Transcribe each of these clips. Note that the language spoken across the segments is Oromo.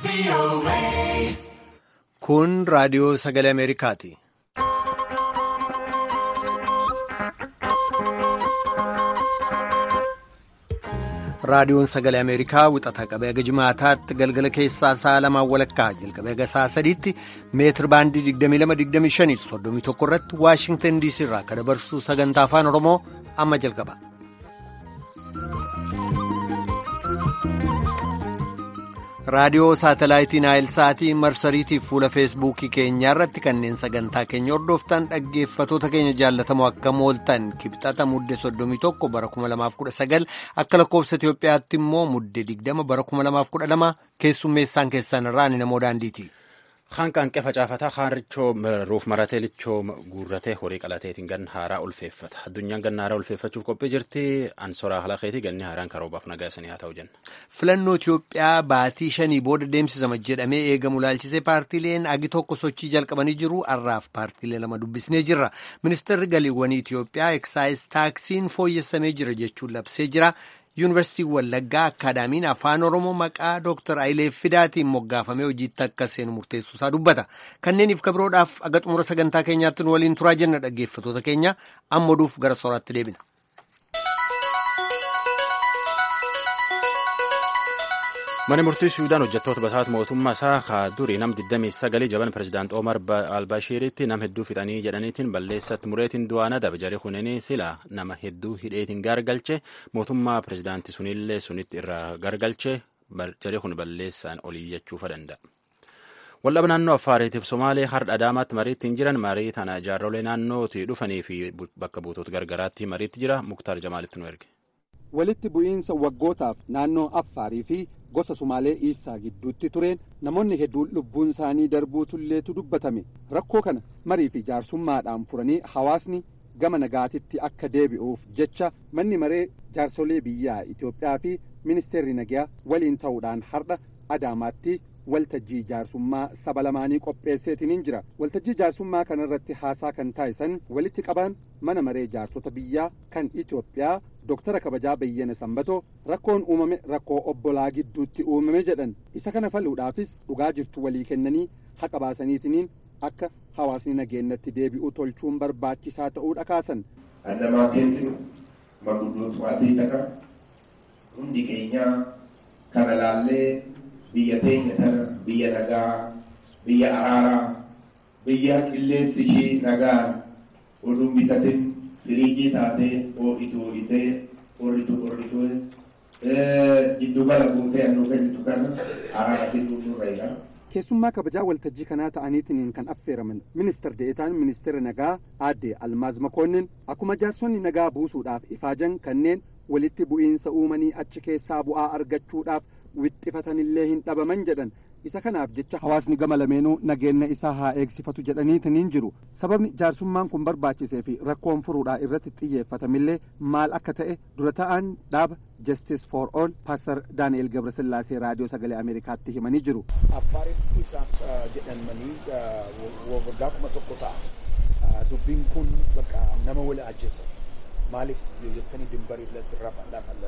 Kun raadiyoo sagalee Ameerikaati. Raadiyoon sagalee Ameerikaa wixata qabee haga jimaataatti galgala keessaa sa'a lamaan walakkaa jalqabee haga sa'a sadiitti meetir baandii 22-25 31 irratti Waashingtan DC irraa akka dabarsu sagantaa afaan Oromoo amma jalqaba. raadiyoo saatalaayitii naayilsaatii marsariitiif fuula feesbuukii keenyaa irratti kanneen sagantaa keenya hordoftan dhaggeeffatoota keenya jaallatamoo akka mooltan kibxata mudde 31 bara 2019 akka lakkoofsa Itoophiyaatti immoo mudde 20 bara 2012 keessummeessaan keessan irraa ni namoo daandiiti. Kaan qaanqee facaafataa haarichoo ruuf maratee lichoo guurratee horii qalateetiin ganna haaraa ulfeeffata. Addunyaan ganna haaraa ulfeeffachuuf qophii jirti. Ansoraa halakeetii ganni haaraan karoobaaf nagaa isanii haa ta'u jenna. Filannoo Itoophiyaa baatii shanii booda deemsisama jedhamee eegamu laalchisee paartiileen agi tokko sochii jalqabanii jiru. Har'aaf paartiilee lama dubbisnee jirra. Ministeerri galiiwwanii Itoophiyaa eksaayis taaksiin fooyyessamee jira jechuun labsee jira. Yuunivarsiitii Wallaggaa Akaadaamiin Afaan Oromoo maqaa Dr. Ayilee Fidaatiin moggaafamee hojiitti akka seenu murteessuu isaa dubbata. Kanneeniif kabiroodhaaf aga xumura sagantaa keenyaatti nu waliin turaa jenna dhaggeeffatoota keenya amma oduuf gara sooraatti deebina. Mana murtii Suudaan hojjettoota basaata mootummaa isaa kaa durii nam 29 jaban pirezidaant Omar Albashiiritti nam hedduu fixanii jedhaniitiin balleessatti mureetiin du'aan adabe jari kunini sila nama hedduu hidheetiin gargalche mootummaa pirezidaantii sunillee sunitti irraa gargalche jari kun balleessaan olii jechuufa danda'a. Waldhaba naannoo Affaariitiif Somaalee hardha Adaamaatti mariittiin jiran marii tana jaarrolee naannootii dhufanii fi bakka buutota gargaraatti mariitti jira Muktaar Jamaalitti nu erge. Walitti bu'iinsa waggootaaf naannoo Affaarii fi gosa Sumaalee Iisaa gidduutti tureen namoonni hedduun lubbuun isaanii darbuu tulleetu dubbatame rakkoo kana marii fi jaarsummaadhaan furanii hawaasni gama nagaatitti akka deebi'uuf jecha manni maree jaarsolee biyyaa Itoophiyaa fi ministeerri nagaa waliin ta'uudhaan hardha Adaamaatti waltajjii jaarsummaa saba lamaanii qopheesseetiin jira waltajjii jaarsummaa kanarratti haasaa kan taasisan walitti qabaan mana maree jaarsota biyyaa kan Itoophiyaa Dooktara kabajaa Beyyene Sambatoo rakkoon uumame rakkoo obbolaa gidduutti uumame jedhan isa kana faluudhaafis dhugaa jirtu walii kennanii haqa baasaniitiniin akka hawaasni nageenyatti deebi'u tolchuun barbaachisaa ta'uu dhakaasan. Annamaa kennu maguddootu asii taqa hundi keenyaa kana laallee biyya teenya tana biyya nagaa biyya araaraa biyya qilleensi ishii nagaan oduun bitatin firiijii taatee ho'itu ho'itee qorritu qorritu giddugala guutee annuu kennitu kana araara fiduu nurra jira. keessummaa kabajaa waltajjii kanaa ta'aniitiin kan affeeraman ministar deetaan ministeera nagaa aadde almaaz makoonnin akkuma jaarsonni nagaa buusuudhaaf ifaajan kanneen walitti bu'iinsa uumanii achi keessaa bu'aa argachuudhaaf wixxifatanillee hin dhabaman jedhan isa kanaaf jecha hawaasni gama lameenuu nageenya isaa haa eegsifatu jedhaniitiin jiru sababni jaarsummaan kun barbaachisee fi rakkoon furuudhaa irratti xiyyeeffatamillee maal akka ta'e dura ta'an dhaaba justice for all paastar daani'el gabrasillaasee raadiyoo sagalee ameerikaatti himanii jiru. affaariif isaaf jedhamanii waggaa kuma tokko ta'a dubbiin kun bakka nama wal ajjeesa maaliif jettanii dimbarii lafa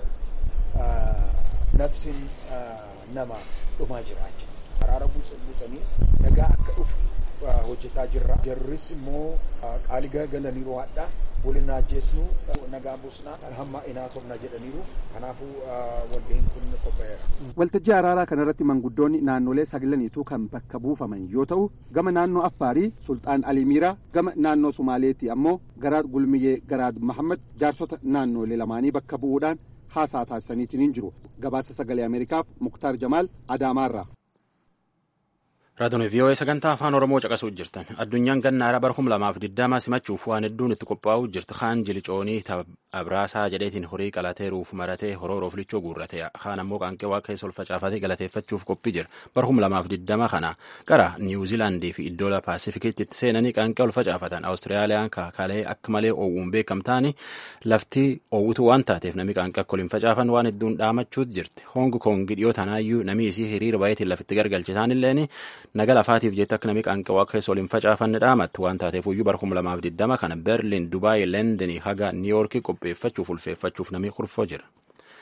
irratti nafsin nama dhumaa jira achi araara buusanii nagaa akka dhufu hojjetaa jirra jarris immoo qaalii galaniiru hadhaa waliin ajjeesnu nagaa buusnaa hamma inaa sobna jedhaniiru kanaafuu waldeen kun qophaa'eera. waltajjii araaraa kanarratti manguddoonni naannolee saglaniitu kan bakka buufaman yoo ta'u gama naannoo affaarii sulxaan alimiiraa gama naannoo sumaaleetti ammoo garaad gulmiyyee garaad mahammad jaarsota naannolee lamaanii bakka bu'uudhaan haasaa taasisaniitiin jiru gabaasa sagalee ameerikaaf muktaar jamaal adaamaarraa. Raadiyoon VOA sagantaa afaan Oromoo caqasuu jirtan addunyaan ganna haaraa bara kuma lamaaf digdama simachuuf waan hedduun itti qophaa'uu jirti kaan jilicoonii abraasaa jedheetiin horii qalatee ruuf maratee horoo rooflichoo guurrate kaan ammoo qaanqee waa keessa ol facaafatee galateeffachuuf qophii jira bara kuma lamaaf digdama kana gara niwuziilaandii fi iddoo paasifikiitti itti seenanii qaanqee ol facaafatan awustiraaliyaan kaakalee akka malee oowwuun beekamtaani lafti oowwitu waan taateef namni qaanqee akka ol hin facaafan waan hedduun dhaamachuutu jirti hoongi koongi dhiyoo tanaayyuu namni isii hiriira baay'eetiin lafitti gargalche isaanilleen naga lafaatiif jecha akka namni qaanqee waa keessa ol hin facaafanne dhaamatti waan taateef iyyuu bara kuma lamaaf digdama kana berliin dubaay leendenii haga niiyoorkii qopheeffachuuf ulfeeffachuuf namni kurfoo jira.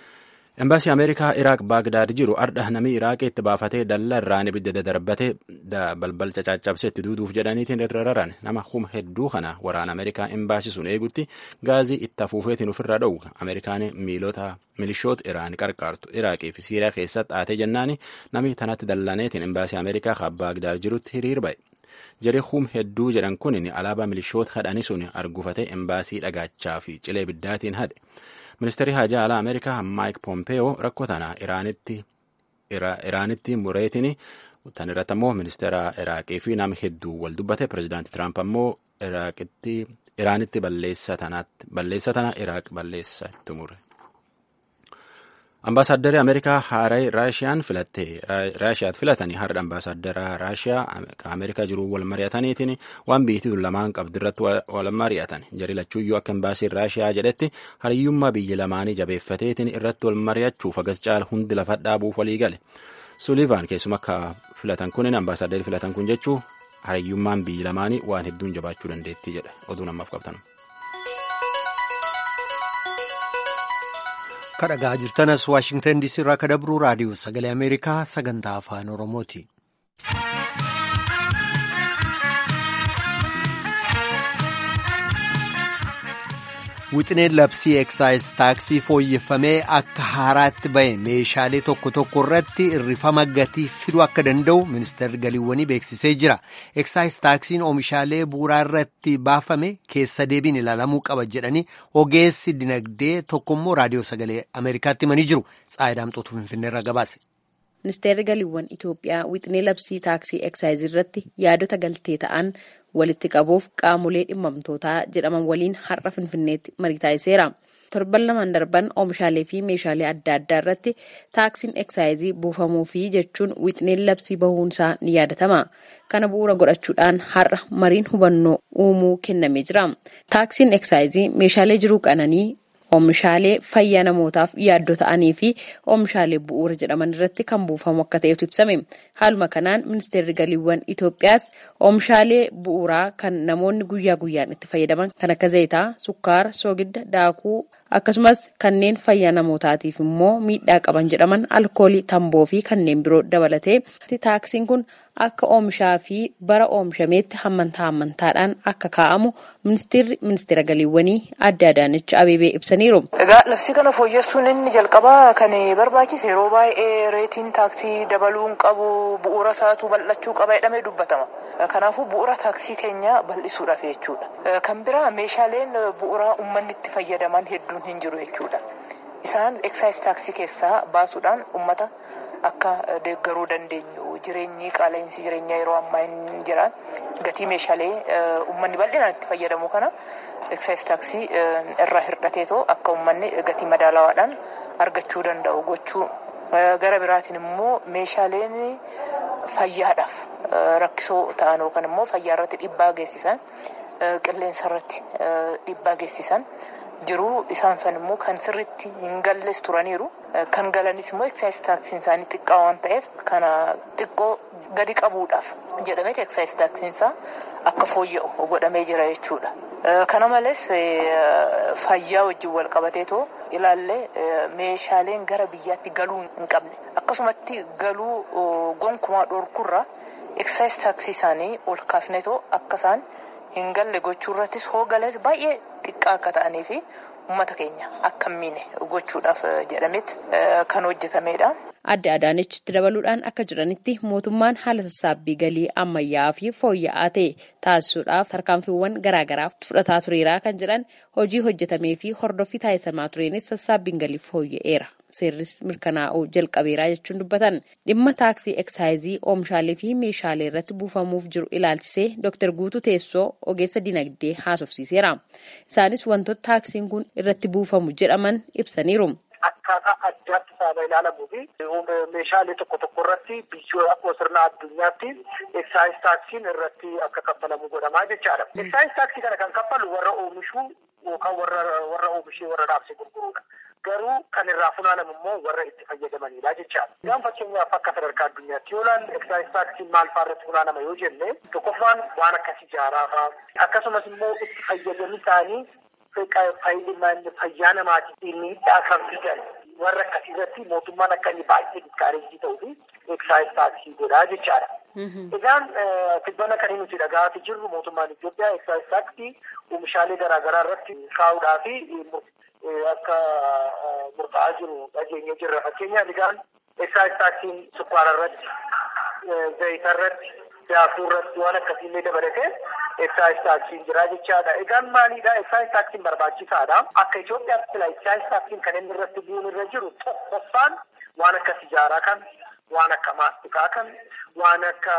Embaasii Ameerikaa Iraaq Baagdaad jiru ardha namni Iraaqii itti baafatee dallaa irraan ibidda dadarbatee balbal cacaccabsee itti duuduuf jedhaniitiin irra raran nama kuma hedduu kana waraana Ameerikaa embaasii sun eegutti gaazii itti afuufeetiin ofirraa dhowwa. Ameerikaan miilota milishoota Iraan qarqaartu Iraaqii fi Siiriyaa keessatti haatee jennaani namni tanatti dallaneetiin embaasii Ameerikaa kan Baagdaad jirutti hiriir ba'e. Jaree hum hedduu jedhan kun alaabaa milishoota hadhanii sun argufatee embaasii dhagaachaa fi cilee biddaatiin hadhe. Ministeerri Haajaa Alaa Ameerikaa Maayik Pompeeyoo rakkoo tana Iraanitti mureetiin tan irratti ammoo ministeera Iraaqii fi nama hedduu wal dubbate pirezidaantii Tiraamp ammoo Iraanitti balleessa tana Iraaq balleessa itti mure. Ambaasaaddarri Ameerikaa haaraa Raashiyaan filatte Raashiyaat filatanii har'a ambaasaadara Raashiyaa Ameerikaa jiru wal mari'ataniitiin waan biyyattii lamaan qabdirratti wal mari'atan jari lachuuyyuu akka embaasiin Raashiyaa jedhetti hariyyummaa biyya lamaanii jabeeffateetiin irratti wal mari'achuuf agas caala hundi lafa dhaabuuf walii gale. Suliivaan keessuma akka filatan kunin ambaasaaddarri filatan kun jechuu hariyyummaan biyya lamaanii waan hedduun jabaachuu dandeettii jedhe oduu namaaf qabtan. kadhagaa jirtanas waashingtan diisii irraa kadabruu raadiyoo sagalee ameerikaa sagantaa afaan oromooti. wixineen labsii eksaayis taaksii fooyyeffamee akka haaraatti ba'e meeshaalee tokko tokko irratti irrifama gatii fiduu akka danda'u ministeerri galiiwwanii beeksisee jira eksaayis taaksiin oomishaalee bu'uuraa irratti baafame keessa deebiin ilaalamuu qaba jedhanii ogeessi dinagdee tokkommoo raadiyoo sagalee ameerikaatti himanii jiru tsaayidaamxootu finfinneerra gabaase. ministeerri galiiwwan itoophiyaa wixinee labsii taaksii eksaayizii irratti yaadota galtee ta'an walitti qabuuf qaamolee dhimmamtootaa jedhaman waliin har'a finfinneetti marii taasiseera. torban lamaan darban oomishaalee fi meeshaalee adda addaa irratti taaksiin eksaayizii buufamuu fi jechuun wixineen labsii bahuunsaa ni yaadatama. kana bu'uura godhachuudhaan har'a mariin hubannoo uumuu kennamee jira. taaksiin eksaayizii meeshaalee jiruu qananii oomishaalee fayyaa namootaaf yaaddoo ta'anii fi oomishaalee bu'uura jedhaman irratti kan buufamu akka ta'etu ibsame. Haaluma kanaan ministeerri galiiwwan Itoophiyaas oomishaalee bu'uuraa kan namoonni guyyaa guyyaan itti fayyadaman kan akka zayitaa, sukkaara, soogidda, daakuu akkasumas kanneen fayyaa namootaatiif immoo miidhaa qaban jedhaman alkoolii, tamboo fi kanneen biroo dabalatee taaksiin kun akka oomishaa fi bara oomishameetti hammantaa hammantaadhaan akka kaa'amu ministeerri ministeera galiiwwanii adda Adaanech Abeebee ibsaniiru. Egaa labsii kana fooyyessuun inni jalqabaa kan barbaachise yeroo baay'ee reetiin taaksii dabaluun qabu bu'uura isaatu bal'achuu qaba jedhamee dubbatama. Kanaafuu bu'uura taaksii keenya bal'isuudhaaf jechuudha. Kan biraa meeshaaleen bu'uuraa uummanni itti fayyadaman hedduun hin jiru jechuudha. Isaan eksaayis taaksii keessaa baasuudhaan uummata akka deeggaruu dandeenyu jireenyi qaala'insi jireenyaa yeroo ammaa hin jiran gatii meeshaalee uummanni bal'inaan itti fayyadamu kana eksaayis taaksii irraa hir'ateetoo akka uummanni gatii madaalawaadhaan argachuu danda'u gochuu gara biraatiin immoo meeshaaleen fayyaadhaaf rakkisoo ta'an yookaan immoo fayyaa irratti dhiibbaa geessisan qilleensa irratti dhiibbaa geessisan jiruu isaan san immoo kan sirritti hin galles turaniiru kan galanis immoo eksaayis taaksiin isaanii xiqqaa waan ta'eef kana xiqqoo gadi qabuudhaaf jedhameeti eksaayis taaksiin isaa akka fooyya'u godhamee jira jechuudha. Kana malees fayyaa wajjin wal qabateetoo ilaallee meeshaaleen gara biyyaatti galuu hin qabne akkasumatti galuu gonkumaa dhorkurraa eksaayis taaksii isaanii ol kaasneetoo akka isaan hin galle gochuu irrattis hoo galanis baay'ee xiqqaa akka ta'anii fi uummata keenya akka hin miine gochuudhaaf jedhametti kan hojjetamedha. Adda Adaanechitti dabaluudhaan akka jiranitti mootummaan haala sassaabbii galii ammayyaa'aa fi fooyya'aa ta'e taasisuudhaaf tarkaanfiiwwan garaagaraaf fudhataa tureera kan jedhan hojii hojjetamee fi hordoffii taasisamaa tureenis sassaabbiin galii fooyya'eera. Seerris mirkanaa'uu jalqabeeraa jechuun dubbatan dhimma taaksii eksaayizii oomishaalee fi meeshaalee irratti buufamuuf jiru ilaalchisee Dr. Guutuu Teessoo ogeessa dinagdee haasofsiiseera. Isaanis wantoota taaksiin kun irratti buufamu jedhaman ibsaniiru. Akkaataa addaatti saaba ilaalamuu fi meeshaalee tokko tokko irratti biyyoota akkuma sirna addunyaatti eksaayis taaksiin irratti akka kaffalamu godhamaa jechaadha. Eksaayis taaksii kana kan kaffalu warra oomishuu yookaan warra oomishee warra dhaabsee gurgurudha. Garuu kan irraa funaanamu immoo warra itti fayyadamanidha jechaadha. Isaan fakkeenyaaf akka sadarkaa addunyaatti yoo ilaalle eksaayis taaksiin maal fa'aa irratti funaanama yoo jenne tokkoffaan waan akkas ijaaraa fa'aa akkasumas immoo itti fayyadamni isaanii fayyaa namaatiif miidhaa kan fidan warra akkasii irratti mootummaan akka inni baay'ee diskaareejii ta'uu fi eksaayis taaksii godhaa jechaadha. Egaan tibbana kan nuti dhaga'aa jirru mootummaan Itoophiyaa eksaayis taaksii oomishaalee garaagaraa irratti kaa'uudhaa fi akka murtaa'aa jiru dhageenya jirra. Fakkeenyaaf egaan eksaayis taaksiin sukkaara irratti, zayita irratti, daakuu irratti waan akkasiillee dabalatee eksaayis taaksiin jira jechaadha. Egaan maalidha? Eksaayis taaksiin barbaachisaadha. Akka Itoophiyaatti sila eksaayis taaksiin kan inni irratti bu'uun irra jiru tokkoffaan waan akka sijaaraa kan, waan akka maastikaa kan, waan akka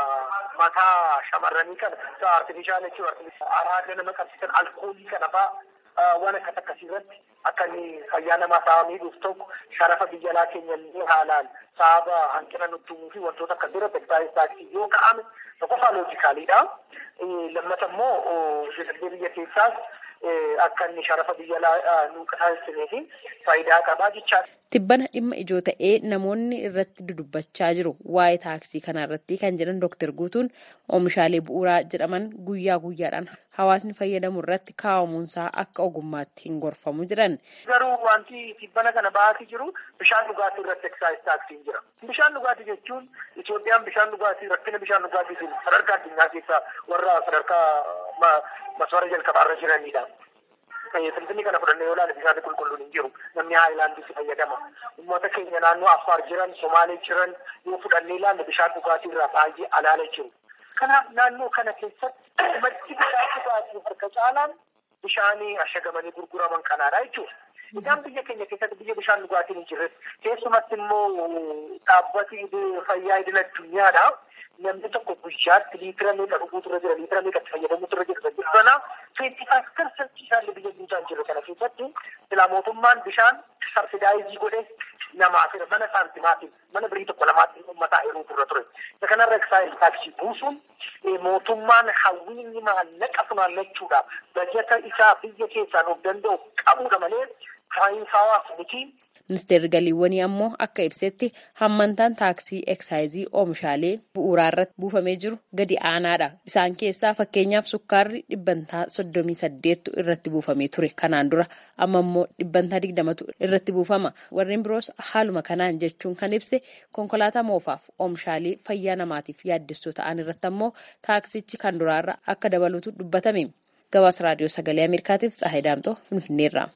mataa shamarranii kana, artifishaal jechuun araada nama qabsiisan alkoolii kana fa'aa waan akkas akkasii irratti akka inni fayyaa namaa sababa miidhuuf tokko sharafa biyya alaa keenya illee haalaan sababa hanqina nutti uumuu fi wantoota akka biroo eksaayis taaksii yoo ka'ame tokkoffaa loojikaaliidha. Lammata immoo dinagdee biyya keessaas akka inni sharafa biyya alaa nu taasisanii fi faayidaa qabaa jechaadha. Tibbana dhimma ijoo ta'ee namoonni irratti dudubbachaa jiru waa'ee taaksii kana irratti kan jedhan Dooktar Guutuun oomishaalee bu'uuraa jedhaman guyyaa guyyaadhaan hawaasni fayyadamu irratti kaa'amuunsaa akka ogummaatti hin gorfamu jiran. Garuu wanti tibbana kana ba'aatii jiru bishaan dhugaatii irratti eksaayis taaksiin jira. Bishaan dhugaatii jechuun Itoophiyaan bishaan dhugaatii rakkina bishaan dhugaatiitiin sadarkaa addunyaa keessaa warra sadarkaa maswara jalqabaarra jiranidha. Finfinnii kana fudhannee yoo ilaalle bishaan qulqulluun hin jiru. Namni haayilaandiitti fayyadama. Uummata keenya naannoo Affaar jiran, Somaalee jiran yoo fudhannee ilaalle bishaan dhugaatii irraa baay'ee alaala jiru. Kanaaf naannoo kana keessatti maddi bishaan dhugaatii harka caalaan bishaanii ashagamanii gurguraman kanaadha jechuudha. Isaan biyya keenya keessatti biyya bishaan dhugaatiin hin jirretti keessumatti immoo dhaabbati fayyaa idil addunyaadha. Namni tokko guyyaatti liitira meeqa dhuguutu irra jira, liitira meeqa itti fayyadamuutu irra jira. Kanaaf twenty five percent bishaan biyya guutaa jiru kana keessatti silaa mootummaan bishaan sabsidaayizii godhee namaaf mana saantimaatiin mana birii tokko lamaatti uummataa heeruutu irra ture. Isa kanarra eksaayis taaksii buusuun mootummaan hawwiinni maallaqa funaannachuudhaaf bajata isaa biyya keessaan of danda'u qabuudha malee saayinsaawaa miti. Ministeerri galiiwwanii ammoo akka ibsetti hammantaan taaksii eksaayizii oomishaalee bu'uuraa irratti buufamee jiru gadi aanaadha. Isaan keessaa fakkeenyaaf sukkaarri dhibbantaa soddomii saddeettu irratti buufamee ture kanaan dura amma immoo dhibbantaa digdamatu irratti buufama. Warreen biroos haaluma kanaan jechuun kan ibse konkolaataa moofaaf oomishaalee fayyaa namaatiif yaaddessoo ta'an irratti ammoo taaksichi kan duraarra akka dabalutu dubbatame. Gabaasa raadiyoo sagalee Ameerikaatiif Tsahayi Daamtoo Finfinneerraa.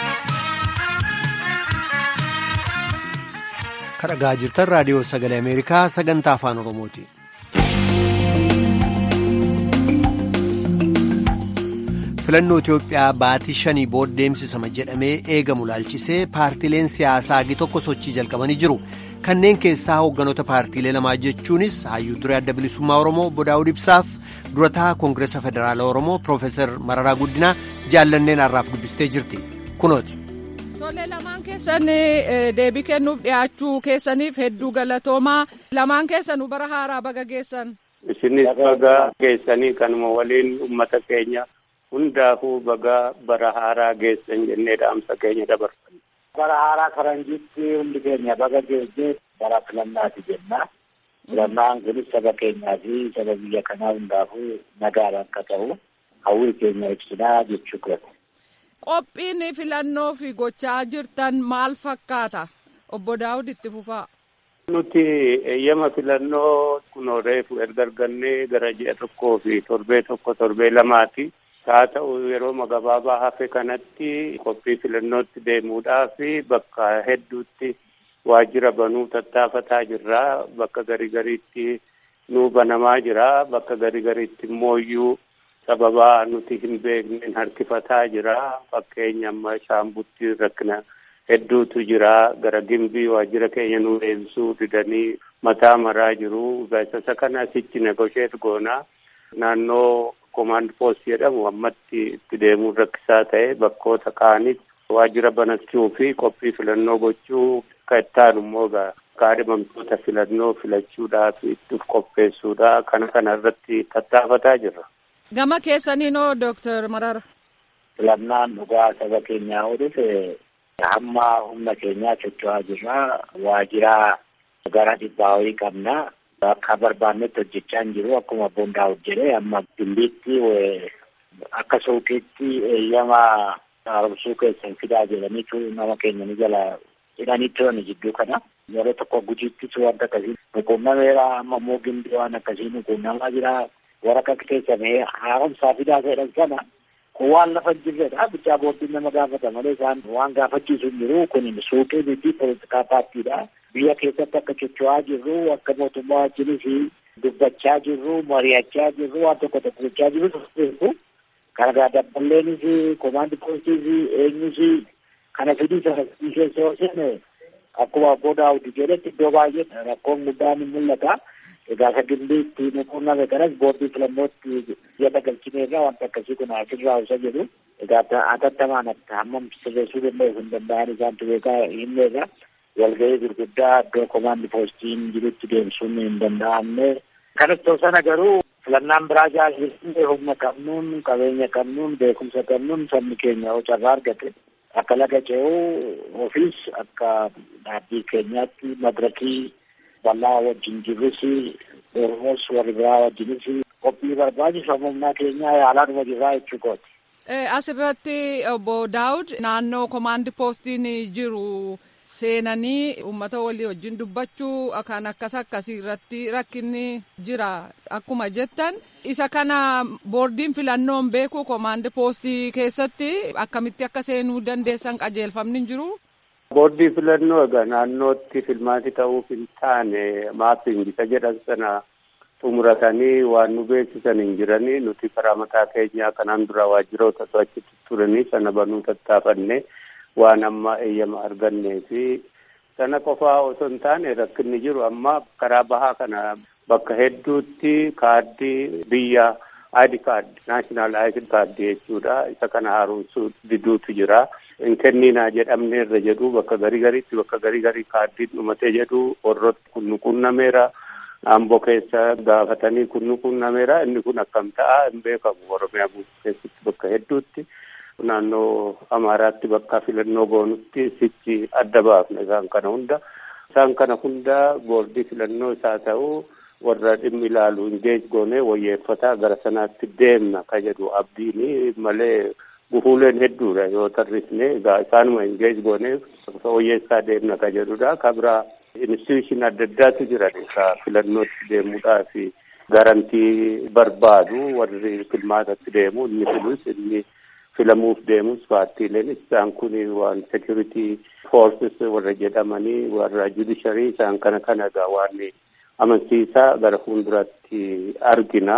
kadhagaa jirtan raadiyoo sagalee ameerikaa sagantaa afaan oromooti. filannoo itiyoophiyaa baatii shanii booda deemsisama jedhamee eegamu laalchisee paartiileen siyaasaa hagi tokko sochii jalqabanii jiru kanneen keessaa hoogganoota paartiilee lamaa jechuunis hayyuu duree adda bilisummaa oromoo obbo daawud ibsaaf durataa koongireesa federaala oromoo piroofeesar mararaa guddinaa jaallanneen har'aaf dubbistee jirti kunooti. Tole lamaan keessan deebii kennuuf dhiyaachuu keessaniif hedduu galatoomaa lamaan keessanuu bara haaraa baga geessan. Isinis baga geessanii kanuma waliin uummata keenya hundaafuu baga bara haaraa geessan jennee dhaamsa keenya dabarfanna. Bara haaraa faranjiitti hundi keenya baga geessee bara filannaati jenna. Filannaan kunis saba keenyaa fi saba biyya kanaa hundaafuu nagaadhaan akka ta'u hawwii keenya ibsinaa jechuu qabna. Qophiin filannoo fi gochaa jirtan maal fakkaata? Obbo Daawud itti fufaa. Nuti eeyyama filannoo kunoo reefu erga argannee gara ji'a tokkoo fi torbee tokko torbee lamaati. Haa ta'u yeroo gabaabaa hafe kanatti qophii filannootti deemuudhaaf bakka hedduutti waajjira banuu tattaafataa jirra. Bakka garii gariitti nuu banamaa jira. Bakka garii gariitti immoo iyyuu sababa nuti hin beekneen harkifataa jira. Fakkeenya amma shaambutti rakkina hedduutu jira. Gara gimbii waajjira keenya nu deebisuu didanii mataa maraa jiru. Beeksisa kana asitti negosheet goona. Naannoo komaand poost jedhamu ammatti itti deemuun rakkisaa ta'e bakkoota kaanitti waajjira banachuu fi qophii filannoo gochuu akka ittaanu immoo kaadhimamtoota filannoo filachuudhaaf itti qopheessuudha. Kana kana irratti tattaafataa jirra. Gama keessaniinoo Dooktar Marara. Filannaan dhugaa saba keenyaa hodhufe hamma humna keenyaa socho'aa jirra. Waajjira gara dhibbaa wayii qabna. Akka barbaannetti hojjechaa hin jiru. Akkuma Obboon Daawud jedhee amma gimbiitti akka suuqiitti eeyyama haaromsuu keessan fidaa jedhaniitu nama keenya ni jala jedhanii turan jidduu kana. Yeroo tokko gujiittis wanta akkasii nuqunnameera amma immoo gindii waan akkasii nuqunnamaa jira. Waraqaa keessa mee haaromsaa fidaa jedhan sana kun waan lafa hin jirredha. Bichaa booddiin nama gaafata malee isaan waan gaafachiisu hin jiru. Kun suuqii miti poolitikaa paartiidha. Biyya keessatti akka socho'aa jirru akka mootummaa wajjinis dubbachaa jirru mari'achaa jirru waan tokko tokko gochaa jirru. Kana dabbaleenis komaandi poostiis eenyus kana fidii sana keessa yoo seene akkuma abboo daawwiti jedhetti iddoo baay'ee rakkoon guddaan ni mul'ata. Egaa sagillee itti nuquunname kanas boordii filannootti jala galchineerra wanta akkasii kun asirraa isa jedhu. Egaa atattamaan hammam sirreessuu danda'u hin danda'an isaantu beekaa himneerra. Walga'ii gurguddaa iddoo komaandi poostiin jirutti deemsuun hin danda'amne. Kanas ta'u sana garuu filannaan biraa jaallatanii humna qabnuun qabeenya qabnuun beekumsa qabnuun sabni keenya yoo carraa argate akka laga ce'uu ofiis akka dhaabbii keenyaatti madirakii bal'aa wajjin jirrus oromoos warri biraa wajjinis qophii barbaachisu humnaa keenyaa yaalaa dhuma jirraa jechuu kooti. Asirratti obbo Daawud naannoo komaandi poostiin jiru seenanii uummata walii wajjin dubbachuu kan akkas akkasii irratti rakkinni jira akkuma jettan isa kana boordiin filannoon beeku komaandi poostii keessatti akkamitti akka seenuu dandeessan qajeelfamni hin jiru. Boordii filannoo egaa naannootti filmaati ta'uuf hin taane maappiin isa jedhan sana xumuratanii waan nu beeksisan hin jiranii nuti karaa mataa keenyaa kanaan dura waajjiroota achitti turanii sana banuu tattaafanne. waan amma eeyyama argannee fi sana qofaa osoo hin taane rakkinni jiru amma karaa bahaa kana bakka hedduutti kaaddii biyya ID card national ID card jechuudha isa kana haaromsuu diduutu jira hin kenninaa jedhamne irra jedhu bakka garii gariitti bakka garii garii kaaddiin dhumatee jedhu warroota kun nu qunnameera amboo keessa gaafatanii kun nu qunnameera inni kun akkam ta'a hin beekamu oromiyaa keessatti bakka hedduutti. naannoo amaaraatti bakka filannoo goonutti sichi adda baafna isaan kana hunda isaan kana hunda boordii filannoo isaa ta'uu warra dhimmi ilaalu ingeej goonee wayyeeffataa gara sanaatti deemna ka jedhu abdiini malee gufuuleen hedduudha yoo tarrisne egaa isaanuma ingeej goonee wayyeessaa deemna ka jedhudha ka biraa institution adda addaatu jiran ka filannootti deemuudhaaf garantii barbaadu warri filmaatatti deemu inni filus inni filamuuf deemus paartiileen isaan kun waan security forces warra jedhamanii warra judiciary isaan kana kana egaa waan amansiisaa gara fuulduratti argina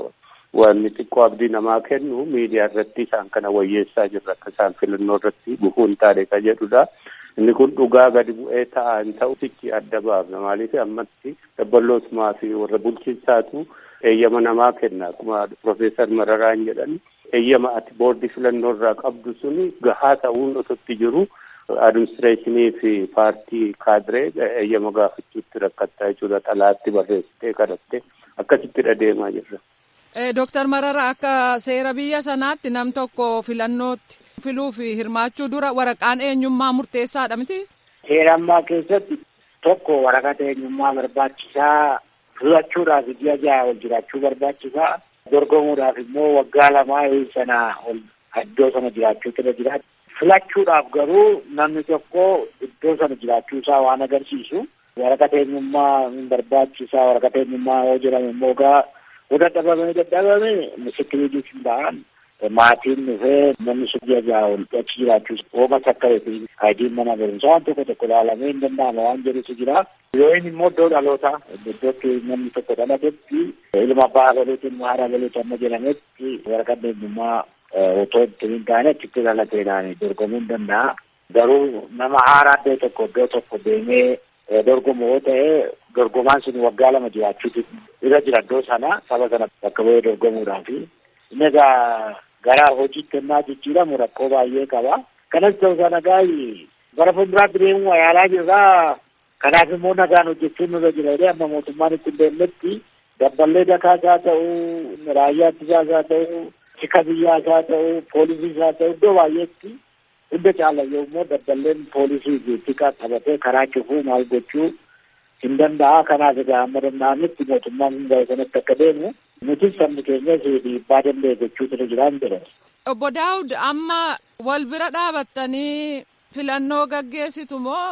wanni xiqqoo abdii namaa kennu miidiyaa irratti isaan kana wayyeessaa jirra akka isaan filannoo irratti gufuu hin taane ka jedhudha. Inni kun dhugaa gadi bu'ee ta'a hin ta'u sichi adda baafna maaliif ammatti dabballootumaa fi warra bulchiinsaatu eeyyama namaa kenna akkuma Profeesar Mararaan jedhan eeyyama ati boordii filannoo irraa qabdu suni gahaa ta'uun osotti jiru adiministireeshinii fi paartii kaadiree eeyyama gaafachuutti rakkattaa jechuudha xalaatti barreessitee kadhatte akkasitti deemaa jirra. Dooktar Marara akka seera biyya sanaatti nam tokko filannootti filuu fi hirmaachuu dura waraqaan eenyummaa murteessaadha miti? Seera ammaa keessatti tokko waraqaa eenyummaa barbaachisaa filachuudhaaf ji'a jaha ol jiraachuu barbaachisaa dorgomuudhaaf immoo waggaa lamaa sana ol iddoo sana jiraachuutu irra jira. Filachuudhaaf garuu namni tokko iddoo sana jiraachuu isaa waan agarsiisu waraqaa eenyummaa hin barbaachisaa waraqaa eenyummaa yoo jedhame immoo gaa yoo dadhabame dadhabame misikiriitii hin ba'an maatiin dhufee namni sun ji'a jaha ol achi jiraachuu ooma sakkareeti ayidiin mana barumsaa waan tokko tokko ilaalamee hin danda'ama waan jedhutu jira. Yoo inni immoo iddoo dhalootaa iddootti namni tokko dhalatetti ilma abbaa galuutiin haadha galuuti amma jedhametti waraqaa eenyummaa otoo itti hin taane achitti dhalateedhaan dorgomuu hin danda'a. Garuu nama haaraa iddoo tokko iddoo tokko deemee dorgomu yoo ta'e dorgomaan sun waggaa lama jiraachuutu irra jira iddoo sana saba sana bakka bu'ee dorgomuudhaafi. Inni egaa gara hojiitti ennaa jijjiiramu rakkoo baay'ee qaba. Kanas ta'uu sana gaayi bara fuulduraatti deemuu yaalaa jirraa kanaaf immoo nagaan hojjechuun nurra jira jedhee amma mootummaan itti hin deemnetti dabballee dakaas haa ta'u raayyaa ittisaas haa ta'u tika biyyaas haa ta'u poolisiis haa ta'u iddoo baay'eetti hunda caalayyoo immoo dabballeen poolisii fi tika qabatee karaa cufuu maal gochuu hin danda'a kanaaf egaa amma danda'ametti mootummaan hunda sanatti akka deemu nuti sabni keenyas dhiibbaa danda'e gochuutu irra jira hin jedhan. Obbo Daawud amma wal bira dhaabattanii filannoo gaggeessitu moo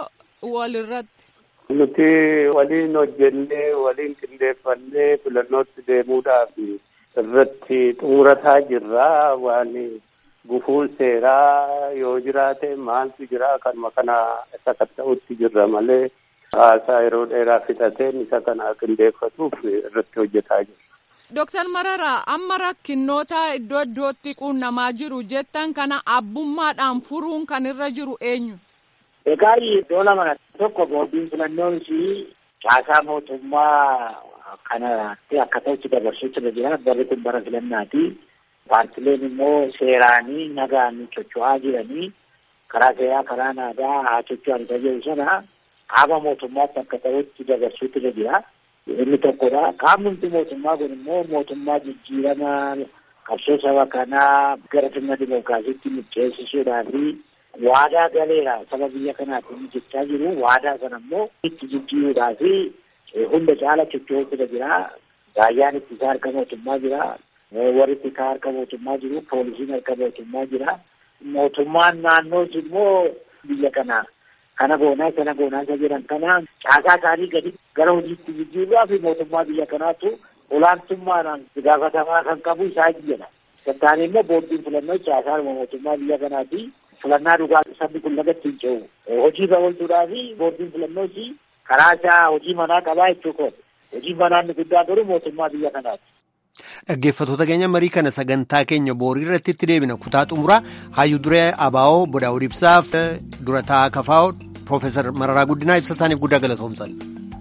walirratti? Nuti waliin hojjennee waliin qindeeffannee filannootti deemuudhaaf irratti xumurataa jirra waan gufuun seeraa yoo jiraate maaltu jira kanuma kana isa kan ta'utti jirra malee haasaa yeroo dheeraa fixateen isa kana qindeeffatuuf irratti hojjetaa jirra. Dooktar Mararaa amma rakkinnoota iddoo iddootti quunnamaa jiru jettan kana abbummaadhaan furuun kan irra jiru eenyu? Egaa iddoo lama tokko boordiin filannoon caasaa mootummaa kanatti akka ta'utti dabarsuutti irra jira. Barri kun bara filannaati. Paartileen immoo seeraanii nagaan socho'aa jiranii karaa seeraa karaa naadaa haa socho'an isa jedhu sana qaama mootummaatti akka ta'utti dabarsuutti irra jira. Inni tokkodha. Qaamni mootummaa kun immoo mootummaa jijjiirama qabsoo saba kanaa gara sirna dimookiraasiitti miceessisuudhaa fi waadaa galeera saba biyya kanaatiin jechaa jiru. Waadaa sana immoo itti jijjiiruudhaa fi hunda caala socho'uutu jira. Raayyaan ittisaa harka mootummaa jira. Warri ittisaa harka mootummaa jiru. Poolisiin harka mootummaa jira. Mootummaan naannoos immoo biyya kana kana goonaa sana goonaa isa jedhan kana caasaa isaanii gadi gara hojiitti jijjiiruudhaa fi mootummaa biyya kanaatu olaantummaadhaan gaafatamaa kan qabu isaa jedha. Tattaanii immoo boordiin filannoo caasaa mootummaa biyya kanaati. filannaa dhugaa sabni kun lagatti hin ce'u. Hojii oolchuudhaa fi boordiin filannoos karaa isaa hojii manaa qabaa jechuudha. Hojii manaa inni guddaa garuu mootummaa biyya kanaati. Dhaggeeffattoota keenya marii kana sagantaa keenya boorii irratti itti deebina kutaa xumuraa hayyuu duree abaa'oo bodaa'uu ibsaaf durataa kafaa'oo Piroofeesar Mararaa Guddinaa ibsa isaaniif guddaa galatoomsan.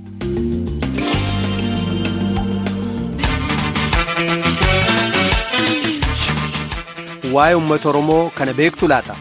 Waa'ee uummata Oromoo kana beektu laata?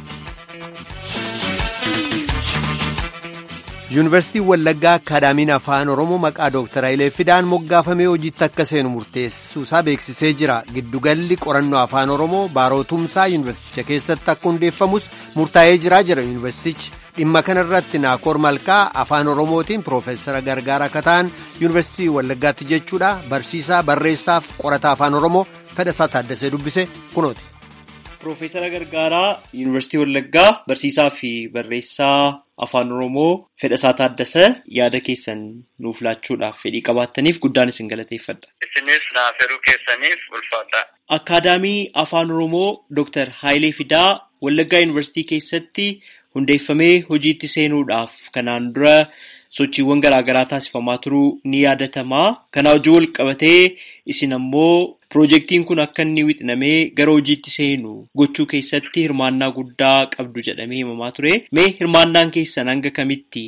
Yuunivarsiitiin Wallaggaa Akaadaamiin Afaan Oromoo maqaa Dooktar Hayilee Fidaan moggaafamee hojiitti akka seenu murteessuusaa beeksisee jira. Giddugalli qorannoo Afaan Oromoo baarootumsaa yuunivarsiiticha keessatti akka hundeeffamus murtaa'ee jira jedha yuunivarsiitichi. Dhimma kana irratti Naakoor Malkaa Afaan Oromootiin Piroofeesara Gargaara akka ta'an yuunivarsiitii Wallaggaatti jechuudha. Barsiisaa barreessaaf qorataa Afaan Oromoo Fedhasaa Taaddasee dubbise kunooti. Piroofeesara Gargaaraa Yuunivarsiitii Wallaggaa barsiisaa fi barreessaa Afaan Oromoo Fedhasaa Taaddasee yaada keessan nuuf laachuudhaaf fedhii qabaattaniif guddaan isin galateeffadha. Isinis naaf yeroo keessaniif ulfaadha. Akaadaamii Afaan Oromoo Dooktar Hayilee Fidaa Wallaggaa Yuunivarsiitii keessatti hundeeffamee hojiitti seenuudhaaf kanaan dura sochiiwwan garaagaraa taasifamaa turuu ni yaadatama. Kanaa hojii wal qabatee isin ammoo Piroojeektiin kun akka inni wixinamee gara hojiitti seenu gochuu keessatti hirmaannaa guddaa qabdu jedhamee himamaa ture. Mee hirmaannaan keessan hanga kamitti?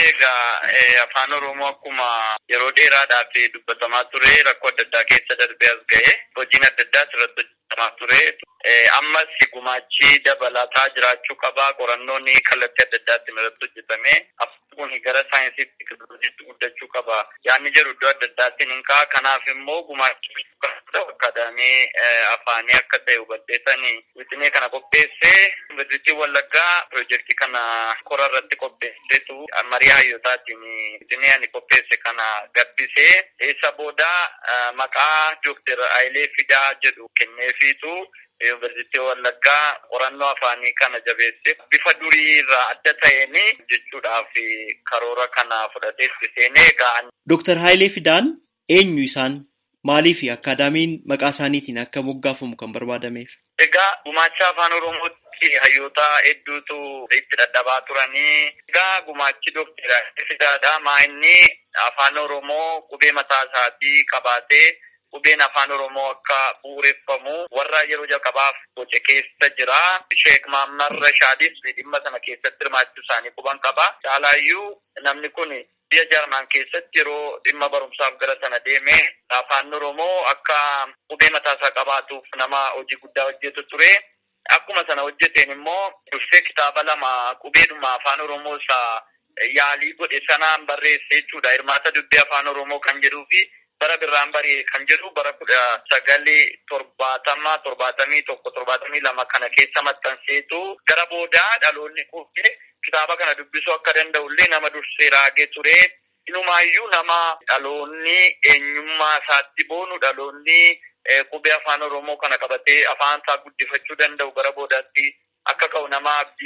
Egaa afaan Oromoo akkuma yeroo dheeraadhaaf dubbatamaa ture rakkoo adda addaa keessa darbee as ga'e hojiin adda addaa irratti hojjetamaa ture. Ammas gumaachi dabalataa jiraachuu qabaa qorannoon kallattii adda addaatiin irratti hojjetame kun gara saayinsiitti teknooloojiitti guddachuu qaba. Yaanni jedhu iddoo adda addaatiin hin ka'a. Kanaaf immoo gumaachi akaadaamii afaanii akka ta'e hubadheetanii wixinee kana qopheessee yuunivarsiitii Wallaggaa piroojeektii kana kora irratti qopheesseetu marii hayyootaatiin wixinee ani qopheesse kana gabbisee eessa booda maqaa Dookter Hayilee Fidaa jedhu kenneefiitu yuunivarsiitii Wallaggaa qorannoo afaanii kana jabeesse bifa durii irraa adda ta'een jechuudhaaf karoora kana fudhatee itti seenee ga'an. Dooktar Hayilee Fidaan eenyu isaan? Maaliif akaadaamiin maqaa isaaniitiin akka moggaafamu kan barbaadameef? Egaa gumaacha afaan Oromootti hayyoota hedduutu itti dadhabaa turanii. Egaa gumaachi Dookter Hayilee Fidaadha. Maa inni afaan Oromoo qubee mataa isaatii qabaatee qubeen afaan Oromoo akka bu'uureffamu warra yeroo jalqabaaf boce keessa jira. Sheek Mahammad Rashaadis dhimma sana keessatti hirmaachuu isaanii quban qaba. Caalaayyuu namni kun biyya Jarman keessatti yeroo dhimma barumsaaf gara sana deeme afaan Oromoo akka qubee mataasaa qabaatuuf nama hojii guddaa hojjetu ture. Akkuma sana hojjeteen immoo dursee kitaaba lama qubeedhuma afaan Oromoo isaa yaalii godhe sanaan barreesse jechuudha. Hirmaata dubbii afaan Oromoo kan jedhuu fi bara birraan barii kan jedhu bara kudha sagalii torbaatama torbaatamii tokko torbaatamii lama kana keessa maxxanseetu gara boodaa dhaloonni quufee kitaaba kana dubbisuu akka danda'ullee nama dursee raagee ture. Inumaayyuu nama dhaloonni eenyummaa isaatti boonu dhaloonni qubee afaan Oromoo kana qabatee afaan isaa guddifachuu danda'u gara boodaatti akka ka'u nama abdii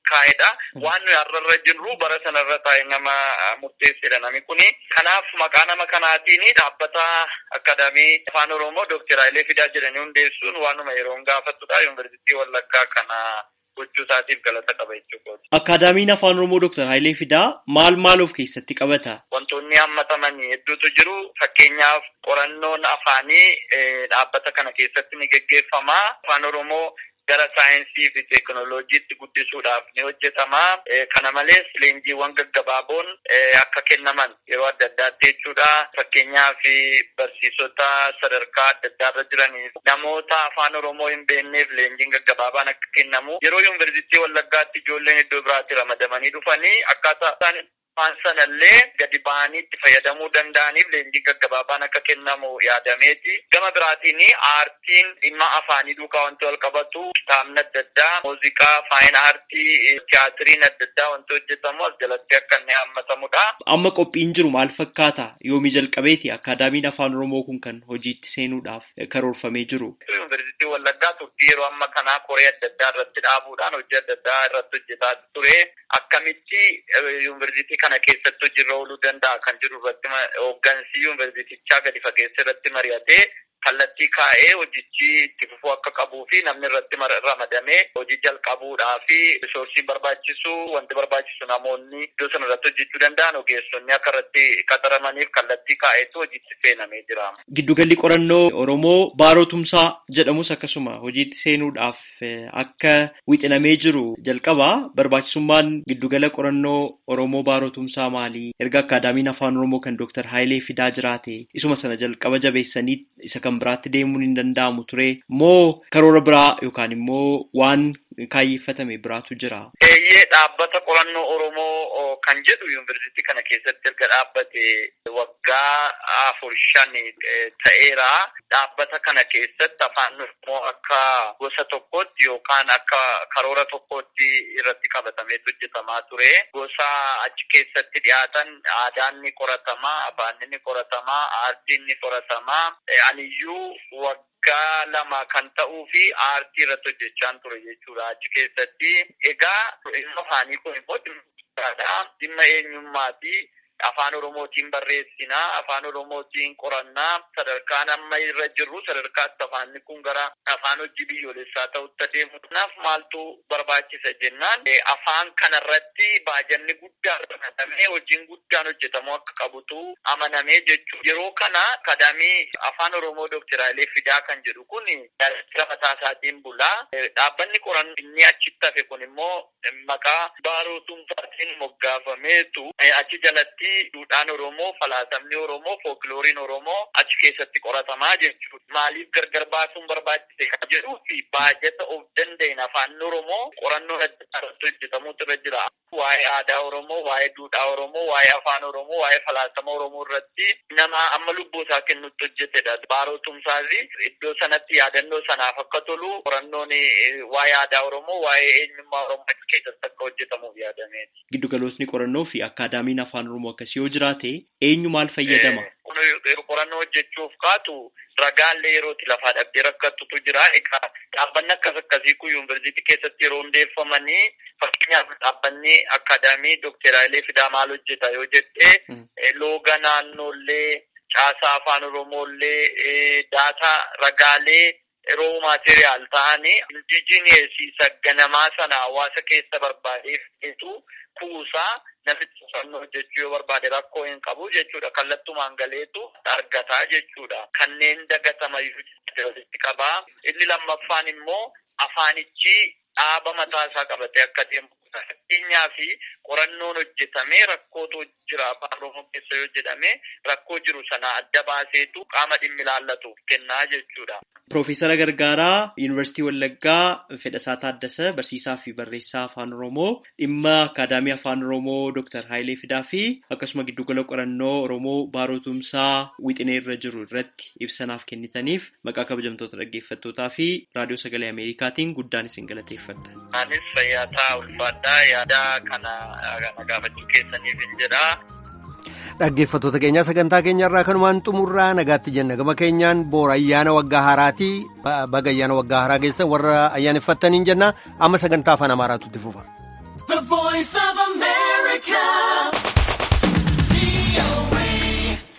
kaa'edha. Waan nuyi har'arra jirru bara sanarra taa'e nama murteessedha nami kuni. Kanaaf maqaa nama kanaatiin dhaabbata akkaadaamii afaan oromoo Dookter Hayilee Fidaa jedhanii hundeessuun waanuma yeroo gaafatudha. Yuunivarsiitii Wallaggaa kana gochuu isaatiif galata qaba jechuudha. Akkaadaamiin afaan oromoo Dookter Hayilee Fidaa maal maal of keessatti qabata? Wantoonni hammataman hedduutu jiru. Fakkeenyaaf qorannoon afaanii dhaabbata kana keessatti ni geggeeffama. Afaan oromoo gara saayinsii fi teekinooloojiitti guddisuudhaaf ni hojjetama. Kana malees leenjiiwwan gaggabaaboon akka kennaman yeroo adda addaatti jechuudha. Fakkeenyaaf barsiisota sadarkaa adda addaarra jiraniif namoota afaan Oromoo hin beekneef leenjiin gaggabaabaan akka kennamu yeroo yuunivarsiitii Wallaggaatti ijoolleen iddoo biraatti ramadamanii dhufanii akkaataa isaan afaan sanallee gadi ba'anii itti fayyadamuu danda'aniif leenjiin gaggabaabaan akka kennamu yaadameeti. Gama biraatiin aartiin dhimma afaanii duukaa wanti wal qabatu kitaabni adda addaa, muuziqaa, faayina aartii, tiyaatiriin adda addaa wanti hojjetamu as jalatti akka inni hammatamudha. Amma qophiin jiru maal fakkaata? Yoomii jalqabeeti akkaadaamiin afaan Oromoo kun kan hojiitti seenuudhaaf karoorfamee jiru. Yuunivarsiitii Wallaggaa turtii yeroo amma kanaa koree adda addaa irratti dhaabuudhaan hojii adda addaa irratti hojjetaa ture. Akkamitti yuunivarsiitii kana keessatti hojiirra ooluu danda'a kan jiru irratti hooggansi yuunivarsiitichaa gadi fageessa irratti mari'atee kallattii kaa'ee hojichi itti fufuu akka qabuu fi namni irratti ramadamee hojii jalqabuudhaa fi risoorsii barbaachisu wanti barbaachisu namoonni iddoo sana irratti hojjechuu danda'an ogeessonni akka irratti qaxaramaniif kallattii kaa'eetu hojiitti seenamee jira. Giddugalli qorannoo Oromoo Baarootumsaa jedhamus akkasuma hojiitti seenuudhaaf akka wixinamee jiru jalqaba barbaachisummaan giddugala qorannoo Oromoo Baarootumsaa maali? Erga akkaadaamiin afaan Oromoo kan Dooktar Hayilee Fidaa jiraate isuma sana jalqaba jabeessanii isa kan biraatti deemuun hin danda'amu ture moo karoora biraa yookaan immoo waan kaayyeeffatame biraatu jira. Eeyyee dhaabbata qorannoo Oromoo kan jedhu yuunivarsiitii kana keessatti erga dhaabbate waggaa afur shan ta'eera. Dhaabbata kana keessatti afaan Oromoo akka gosa tokkootti yookaan akka karoora tokkootti irratti qabatameetu hojjetamaa ture. Gosa achi keessatti dhiyaatan aadaan ni qoratamaa, afaan ni qoratamaa, aartiin ni qoratamaa. Aniyyuu waggaa lama kan ta'uu fi aartii irratti hojjechaan ture jechuudha achi keessatti. Egaa dhimma afaanii kun immoo dhimma eenyummaati. Afaan Oromootiin barreessinaa, afaan Oromootiin qorannaa, sadarkaan amma irra jirru sadarkaatti afaanni kun gara afaan hojii biyyoolessaa ta'utti adeemu. Kanaaf maaltu barbaachisa jennaan afaan kanarratti baajanni guddaan ramadamee hojiin guddaan hojjetamuu akka qabutu amanamee jechuudha. Yeroo kana akkaadaamii afaan Oromoo Dookter Hayilee Fidaa kan jedhu kun daldala mataa isaatiin bulaa. Dhaabbanni qorannoo inni achitti hafe kun immoo maqaa baarootumsaatiin moggaafameetu achi jalatti duudhaan Oromoo, falaasamni Oromoo, fooklooriin Oromoo achi keessatti qoratamaa jechuudha. Maaliif gargar baasuun barbaachise kan jedhuu fi baajata of danda'een afaan Oromoo qorannoon adda addaa irratti hojjetamuutu irra jira. Waa'ee aadaa Oromoo, waa'ee duudhaa Oromoo, waa'ee afaan Oromoo, waa'ee falaasama Oromoo irratti nama amma lubbuu isaa kennutti hojjetedha. Baarootumsaa fi iddoo sanatti yaadannoo sanaaf akka tolu qorannoon waa'ee aadaa Oromoo, waa'ee eenyummaa Oromoo achi keessatti akka hojjetamuuf yaadameeti. Giddugalootni qorannoo fi akkaadaamiin afaan Oromoo akkasii yoo jiraate eenyu maal fayyadama? Qorannoo hojjechuuf kaatu ragaallee yerootti lafaa dhabdee rakkattutu jira. Egaa dhaabbanni akkas akkasii kun yuunivarsiitii keessatti yeroo hundeeffamanii fakkeenyaaf dhaabbanni akkaadaamii Dookter Hayilee Fidaa maal hojjeta yoo jette looga naannoollee caasaa afaan Oromoollee daataa ragaalee yeroo maateriyaal ta'anii indijineesiisa ganamaa sana hawaasa keessa barbaadeef kuusaa namichi qusannoo hojjechuu yoo barbaade rakkoo hin qabu jechuudha. Kallattumaan galeetu argataa jechuudha. Kanneen dagatamayyuu walitti qabaa. Inni lammaffaan immoo afaanichi dhaaba mataa isaa qabatee akka deemu fakkeenyaa fi qorannoon hojjetamee rakkootu jira afaan oromoo keessa yoo jedhame rakkoo jiru sana adda baaseetu qaama dhimmi ilaallatuuf kennaa jechuudha. Piroofeesara Gargaaraa Yuunivarsiitii Wallaggaa Fedhasaa Taaddasa barsiisaa fi barreessaa afaan Oromoo dhimma Akaadaamii Afaan Oromoo Dooktar Hayilee Fidaa fi akkasuma giddugala qorannoo Oromoo Baarootumsaa Wixinee irra jiru irratti ibsanaaf kennitaniif maqaa kabajamtoota dhaggeeffattootaa fi raadiyoo sagalee Ameerikaatiin guddaan isin galateeffadha. Anis fayyaa ulfaadhaa yaada kana gaafachuu keessaniif hin jedhaa. Dhaggeeffattoota keenyaa sagantaa keenyarraa kanumaan xumurraa nagaatti jenna gama keenyaan boora ayyaana waggaa haaraati baga ayyaana waggaa haaraa keessa warra ayyaaneffattaniin jenna amma sagantaa afaan amaaraatu itti fufa. The voice of America.